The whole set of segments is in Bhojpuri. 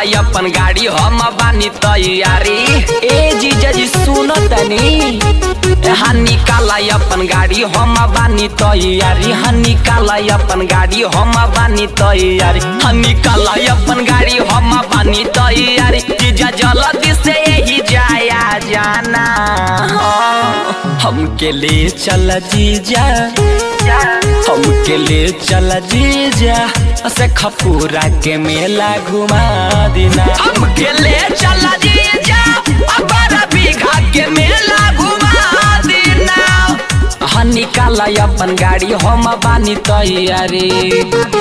अपन गाड़ी हम बानी तैयारी ए जीजा जी सुन तनी हाँ निकाला अपन गाड़ी हम बानी तैयारी हाँ निकाला अपन गाड़ी हम बानी तैयारी हाँ निकाला अपन गाड़ी हम बानी तैयारी जीजा जल्दी से यही जाया जाना हाँ, हमके ले चल जीजा हमके ले चल जीजा से खपूरा के मेला घुमा देना हमके ले चल जीजा बारह बीघा के मेला घुमा देना हाँ निकाला अपन गाड़ी हम बानी तैयारी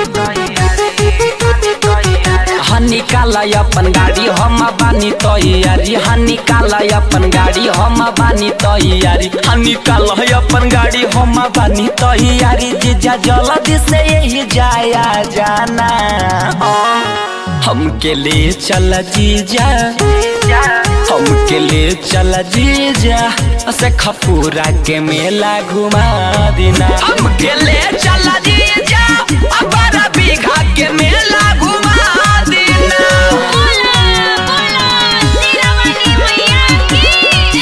हाँ निकाला अपन गाड़ी हम बानी तैयारी हाँ निकाला अपन गाड़ी हम बानी तैयारी हाँ निकाला अपन गाड़ी हम बानी तैयारी जीजा जल्दी से यही जाया जाना हाँ, हमके ले चल जीजा हमके ले चल जीजा से खपूरा के मेला घुमा देना हमके ले चल जीजा बारह बीघा के मेला घुमा देना बोला बोला सिरामणि मैया की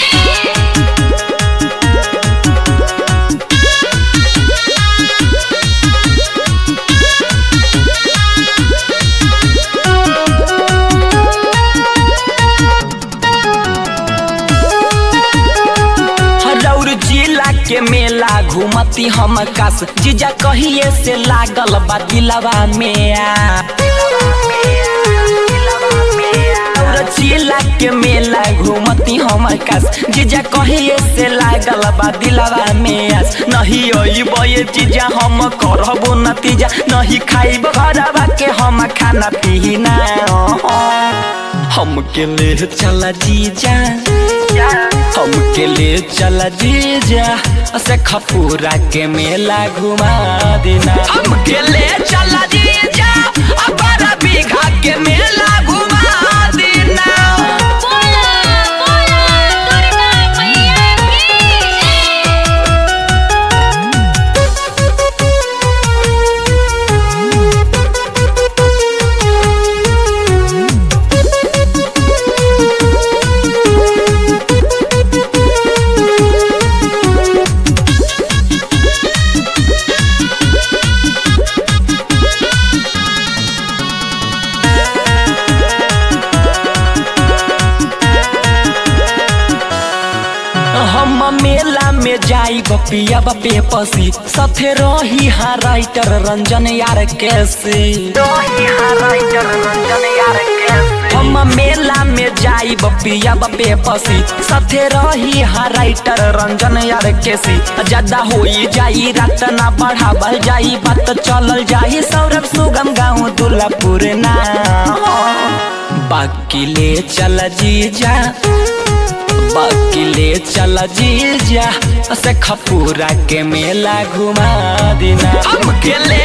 रौर जिला के मेला घूमती हम कास जीजा कहिए से लागल बा दिलवा में आ रौर जिला के मेला घूमती हम कास जीजा कहिए से लागल बा दिलवा में आस नहीं अइबे जीजा हम करबो नतीजा नहीं खाइब घरवा के हम खाना पीना हमके ले चला जीजा हमके ले चल जीजा से खपूरा के मेला घुमा देना हमके ले चल जीजा बारह बीघा के मेला घुमा देना बोला बोला दुर्गा मैया की हम मेला में जाई बपिया बपे पसी सथे रही हा राइटर रंजन यार कैसे हम मेला में जाई बपिया बपे पसी सथे रही हा राइटर रंजन यार कैसी ज्यादा होई जाई रात ना बढ़ावल जाई बात चलल जाई सौरभ सुगम गाँव दुल्लापुर ना बाकी ले चल जीजा बाकी ले चल जीजा से खपूरा के मेला घुमा देना हमके ले